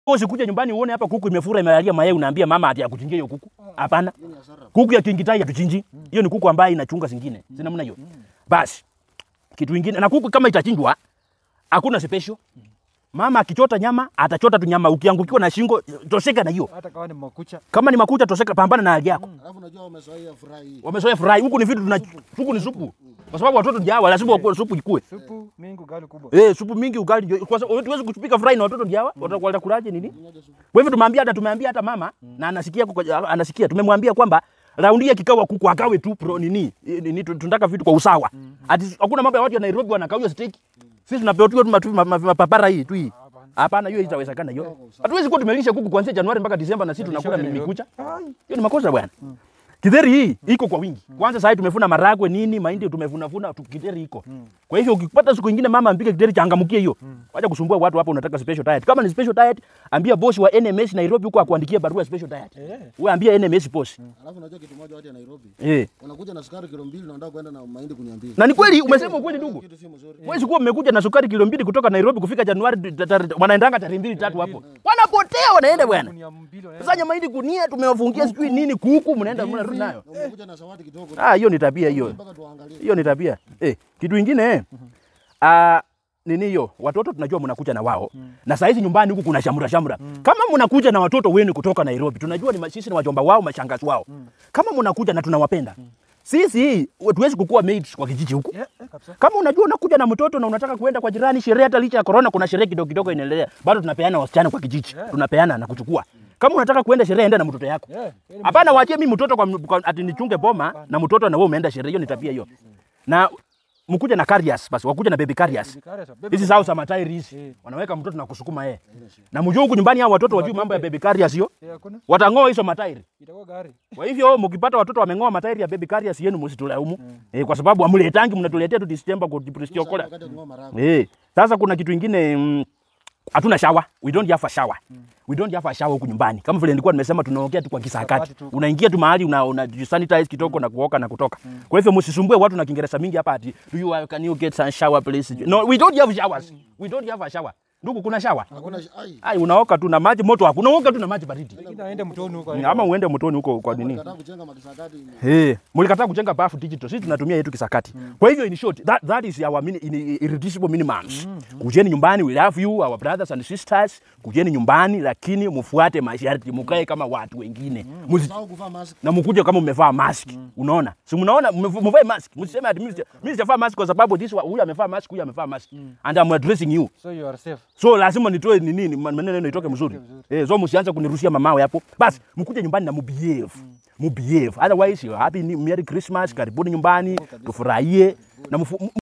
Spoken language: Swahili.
Usikuja nyumbani uone hapa kuku imefura imelalia mayai unaambia mama ati akuchinjie hiyo kuku. Hapana. Kuku ya kingitai hatuchinji. Hiyo ni kuku ambayo inachunga zingine. Si namna hiyo. Basi. Kitu kingine na kuku kama itachinjwa hakuna special. Mama akichota nyama atachota tu nyama, ukiangukiwa na shingo tosheka na hiyo. hata kama ni makucha Kama ni makucha tosheka, pambana na hali yako. Alafu unajua wamezoea furaha hii. Wamezoea furahi huku, ni vitu tuna huku ni supu, kwa sababu watoto ndio hawa, lazima wakule supu ikue. supu mingi ugali kubwa Eh, supu mingi ugali, jo- kwa sababu tuwezi kupika fry na watoto ndio hawa, watakuwa watakulaje nini? Kwa hivyo tumeambia hata tumeambia hata mama na anasikia kuko- anasikia, tumemwambia kwamba raundi ya kikawa kuku akawe tu pro nini eh, nini, tu- tunataka vitu kwa usawa. Ati hakuna mambo ya watu wa Nairobi wanakauza steak. Sisi tunapewa tu matu- ma- ma- mapapara hii tu hii. Hapana, hiyo itawezekana hiyo. Hatuwezi kuwa tumelisha kuku kuanzia Januari mpaka Disemba na sisi tunakula Nairobi. mikucha. Hiyo ni makosa bwana. Kidheri hii iko kwa wingi. Kwanza sasa tumefuna maragwe nini, mahindi tumevuna vuna tu kidheri iko. Kwa hivyo ukipata siku nyingine mama ampike kidheri changamkie hiyo. Wacha kusumbua watu hapa unataka special diet. Kama ni special diet, ambia boss wa NMS Nairobi huko akuandikie barua ya special diet. Eh. Wewe ambia NMS boss. Alafu unajua kitu moja watu ya Nairobi. Eh. Unakuja na sukari kilo mbili na unataka kwenda na mahindi kuniambia. Na ni kweli umesema ukweli ndugu. Kitu si mzuri. Wewe kuwa mmekuja na sukari kilo mbili kutoka Nairobi kufika Januari ta- ta- wanaendanga tarehe mbili tatu hapo. Wanapotea wanaenda bwana. Gunia mbili wanaenda. Sasa nyama hili gunia tumewafungia sijui nini kuku mnaenda mnarudi nayo. Na umekuja na zawadi kidogo. Ah, hiyo ni tabia hiyo. Mpaka tuangalie. hiyo ni tabia eh, kitu ingine eh, ah, nini hiyo watoto tunajua mnakuja na wao na saa hizi nyumbani huku kuna shamra shamra kama mnakuja na watoto wenu kutoka Nairobi tunajua ni ma- sisi ni wajomba wao mashangazi wao kama mnakuja na tunawapenda sisi tuwezi kukua mates kwa kijiji huku Eh, eh, kabisa kama unajua unakuja na mtoto na unataka kuenda kwa jirani sherehe, hata licha ya corona, kuna sherehe kidogo kidogo inaendelea, bado tunapeana wasichana kwa kijiji, tunapeana na kuchukua. Kama unataka kuenda sherehe, enda na mtoto yako. Eh, kweli Hapana, waachie mimi mtoto kwa, kwa ati nichunge boma na mtoto na wewe umeenda sherehe. Hiyo ni tabia hiyo. Na mkuja na carriers basi, wakuja na baby carriers. Bikari sasa, bebe Hizi zao za matairi hizi. Eh. Wanaweka mtoto na kusukuma yeye. Na mjue huku nyumbani hao watoto wajui mambo ya baby carriers hiyo. Eh, hakuna Watang'oa hizo matairi. itakuwa gari Kwa hivyo mkipata watoto wameng'oa matairi ya baby carriers yenu msitulaumu. Eh, kwa sababu amletangi mnatuletea tu December kwa Pristiokola. Wakati wa kung'oa maharagwe. Eh, sasa kuna kitu ingine mm, hatuna shower. We don't have a shower. We don't have a shower huku nyumbani. Kama vile nilikuwa nimesema tunaongea tu kwa kisakati. Kisakati tu. Unaingia tu mahali una, una sanitize kidogo na kuoka na kutoka. Kwa hivyo msisumbue watu na Kiingereza mingi hapa ati do you uh, can you get some shower please? No, we don't have showers. We don't have a shower. Ndugu kuna shower? Hakuna ai. Ai, unaoka tu na maji moto hakuna. Unaoka tu na maji baridi. lakini aende mtoni huko Ama uende mtoni huko kwa nini? Nataka kujenga makisakati. Hey, mlikataa kujenga bafu digital. Sisi tunatumia yetu kisakati. Kwa hivyo in short, that, that is our mini, in, irreducible minimums. Kujeni nyumbani, we love you, our brothers and sisters. Kujeni nyumbani lakini mfuate masharti, mkae kama watu wengine. Musi, Usahau kuvaa mask. na mkuje kama mmevaa mask. Unaona? Si mnaona mmev- mvae mask. Msiseme ati mimi sija- mimi sijavaa mask kwa sababu this wa- huyu amevaa mask, huyu amevaa mask. And I'm addressing you. so you are safe So lazima nitoe ni nini man- maneno yenu itoke mzuri. Eh, so msianze kunirushia mamawe hapo. Basi mkuje nyumbani na mubehave. Mubehave. Otherwise you happy New- Merry Christmas, karibuni nyumbani, tufurahie na mfu-